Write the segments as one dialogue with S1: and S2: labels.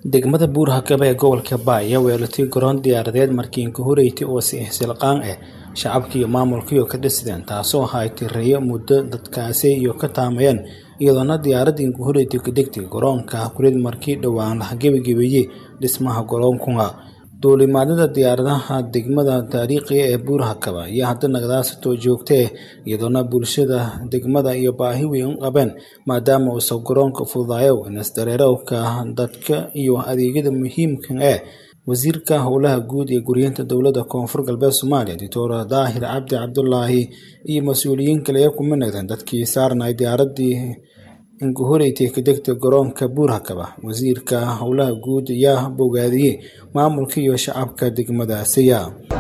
S1: degmada buur-hakaba ee gobolka baa ayaa weelatay garoon diyaaradeed markii inkahoreyti oo si ihsilqaan ah shacabka iyo maamulkaiyo ka dhisideen taasoo ahay tireeyo muddo dadkaasi iyo ka taamayeen iyadoona diyaaradda inkahoreyti ka degtay garoonka kurid markii dhowaan la gebagebeeyey dhismaha garoonkunga duulimaadada diyaaradaha degmada taariikhiga ee buur-hakaba ayaa hadda nagadaasatoo joogtee iyadoona bulshada degmada iyo baahi weyn u qabeen maadaama uusan garoonka fududaayo inisdareerowka dadka iyo adeegyada muhiimka ee wasiirka howlaha guud ee guryeynta dowladda koonfur galbeed soomaaliya doctor daahir cabdi cabdulaahi iyo mas-uuliyiin kale ee ku minagdeen dadkii saarnay diyaaradii inkahoreyti ka degta garoonka buur-hakaba wasiirka howlaha guud ayaa bogaadiyey maamulka iyo shacabka degmadaasiya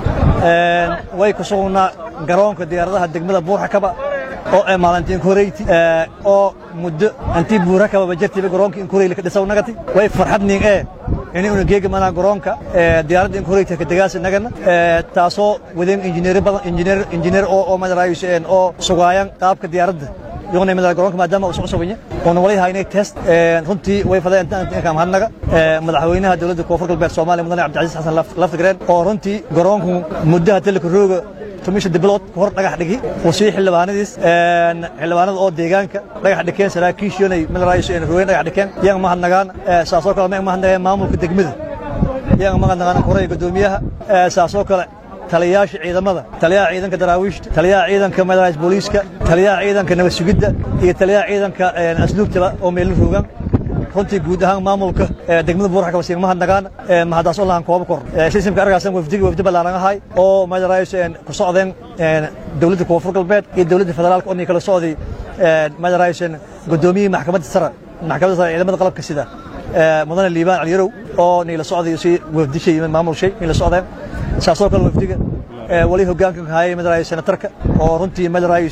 S2: way ku sugnaa garoonka diyaaradaha degmada buur-hakaba oo ee maalintii inkahoreyti oo muddo intii buur-hakaba jartiba garoonka inkahoreyle ka dhisaw nagati way farxad ning ee inayuna geega manaa garoonka diyaaradda inkahoreyti ka degaasi nagana taasoo wadeen injineer badan injineer injineer oo oo madaraayo oo sugaayan qaabka diyaaradda yogna madara garoonka maadaama uu socsobanya oona wali haynay test runtii way fadeen intaan hadnaga madaxweynaha dowladda koonfur galbeed soomaaliya mudane cabdicasiis xasan laftigreen oo runtii garoonku muddaha teleka rooga tumisha dibilood ka hor dhagax dhigi uu sii xildhibaanadiis xildhibaanada oo deegaanka dhagax dhikeen saraakiishiinay madaraayo rooyen dhagax dhikeen yaan ma hadnagaan saasoo kale ma hadnageen maamulka degmada yaan ma hadnagaan koraya guddoomiyaha saasoo kale taliyayaasha ciidamada taliyaha ciidanka daraawiishta taliyaha ciidanka madarays booliiska taliyaha ciidanka nabad sugidda iyo taliyaha ciidanka asluubtaba oo meelin roogaan runtii guud ahaan maamulka degmada buur-hakaba siin ma hadnagaan mahadaas oo lahan kooba kor sisimka argaasan wafdigi wafdi ballaaran ahay oo madarays ku socdeen dowladda koonfur galbeed iyo dowladda federaalka oo nii kala socday madarays guddoomiyihii maxkamadda sare maxkamadda sare ciidamada qalabka sida mudane liibaan caliyarow oo nii la socday si wafdishay maamulshay nii la socdeen saasoo kale wafdiga wali hogaanka hayay madarayo senatarka oo runtii madarayo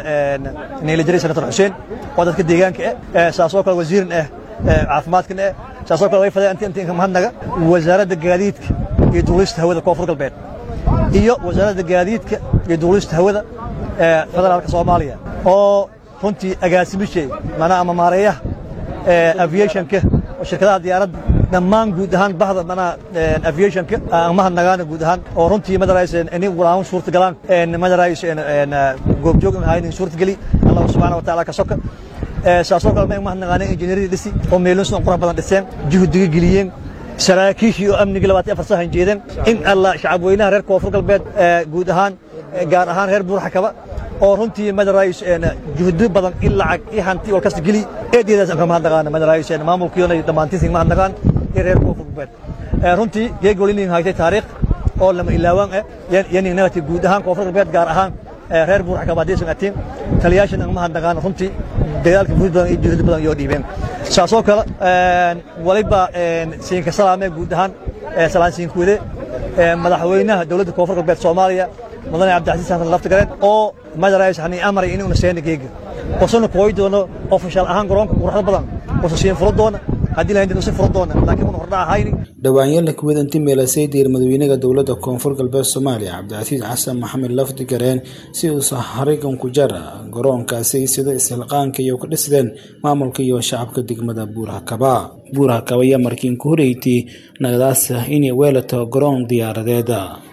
S2: niila jiray senatar xuseen oo dadka deegaanka ah saasoo kale wasiirin ah caafimaadkan ah saasoo kale way fadeen inta inta mahadnaga wasaaradda gaadiidka iyo duulista hawada koonfur galbeed iyo wasaaradda gaadiidka iyo duulista hawada federaalka soomaaliya oo runtii agaasimishay manaa ama maareeyaha aviationka oo shirkadaha diyaaradda dhammaan guud ahaan bahda manaa aviationka ma hadnagaana guud ahaan oo runtii madarays inin walaawan suurta galaan madarays goobjoog haynin suurta geli allah subxaana wa taala ka soka saasoo kale ma hadnagaana injineeradii dhisi oo meelin sudan qurux badan dhiseen juhdiga geliyeen saraakiishii oo amnigii labaatan afar sahan jeedeen in allah shacab weynaha reer koonfur galbeed guud ahaan gaar ahaan reer buur-hakaba oo runtii madarays juhdi badan in lacag i hanti wal kasta geli eedeedaas kama hadnaqaan madarays maamulkiyoona dhammaantiis ma hadnaqaan iyo reer koonfur galbeed runtii geeg wali haytay taariikh oo lama ilaawaan ah yanin nagati guud ahaan koonfur galbeed gaar ahaan reer buur-hakaba haddaysan atiin taliyaashan ma hadnaqaan runtii dagaalka guud badan iyo juhdi badan iyo dhiibeen saasoo kale waliba siinka salaame guud ahaan salaan siinkuwade madaxweynaha dowladda koonfur galbeed soomaaliya mudane cabdicasiis xasan laftigareen oo madarays hani amray inuuna seena geega osana kooyi doono ofishaal ahaan garoonka quruxda badan osa siin furo doona haddii lahayn usi furo doona laakiin una hordha ahayni
S1: dhawaanyaela kuwad inti meelasay diir madaxweynaha dowladda koonfur galbeed soomaaliya cabdicasiis xasan maxamed lafdigareen si uusa harigan ku jara garoonkaasi sida ishilqaanka iyo ka dhisdeen maamulka iyo shacabka degmada buur-hakaba buur-hakaba ayaa markii inka horeyti nagadaas inay weelato garoon diyaaradeeda